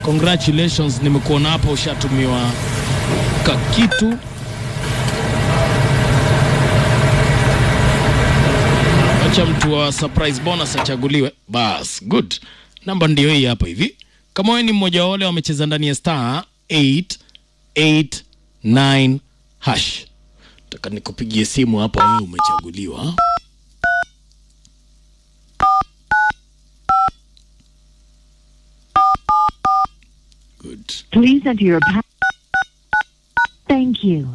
Congratulations, nimekuona hapa ushatumiwa kakitu. Acha mtu wa surprise bonus achaguliwe. Bas, good. Namba ndio hii hapa hivi. Kama wewe ni mmoja wa wale wamecheza ndani ya star 889 hash. Nataka nikupigie simu hapa wewe umechaguliwa. Good. Please enter your pa- Thank you.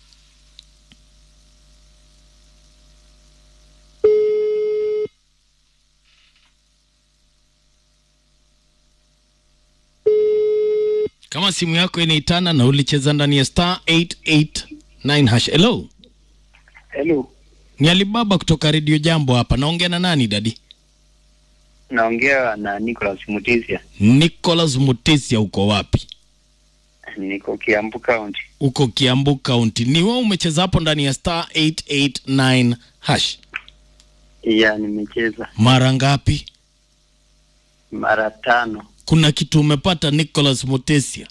Kama simu yako inaitana na ulicheza ndani ya star 889 hash. Hello. Hello, Ni Alibaba kutoka Radio Jambo hapa. Naongea na nani dadi? naongea na Nicholas Mutisia, Nicholas Mutesia, uko wapi? niko Kiambu County. Uko Kiambu County. Ni wewe umecheza hapo ndani ya star 889 hash. Ya, nimecheza Mara ngapi? mara tano, Kuna kitu umepata Nicholas Mutesia?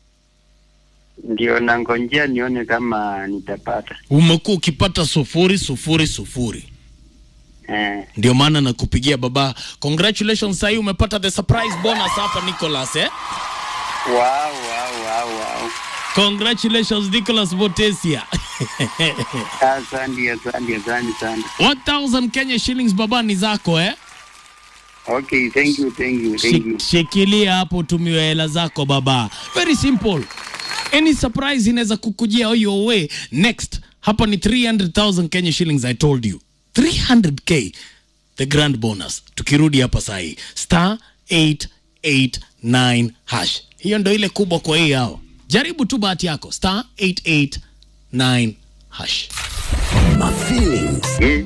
ndio nangonjea nione kama nitapata. Umekuwa ukipata sufuri sufuri sufuri. Eh, Ndio maana nakupigia baba. Congratulations, sahii umepata the surprise bonus hapa Nicholas eh? wow, wow, wow, wow. Congratulations Nicholas Mutesia. Asante, asante, asante sana. 1000 Kenya shillings baba ni zako eh? Okay, thank you, thank you, thank you. Shik- Shikilia hapo tumiwe hela zako baba. Very simple. Any surprise inaweza kukujia your way. Next, hapa ni 300,000 Kenya shillings I told you. 300k the grand bonus. Tukirudi hapa sahi. Star 889 hash. Hiyo ndo ile kubwa kwa hii hao. Jaribu tu bahati yako. Star 889 hash. My feelings. Eh,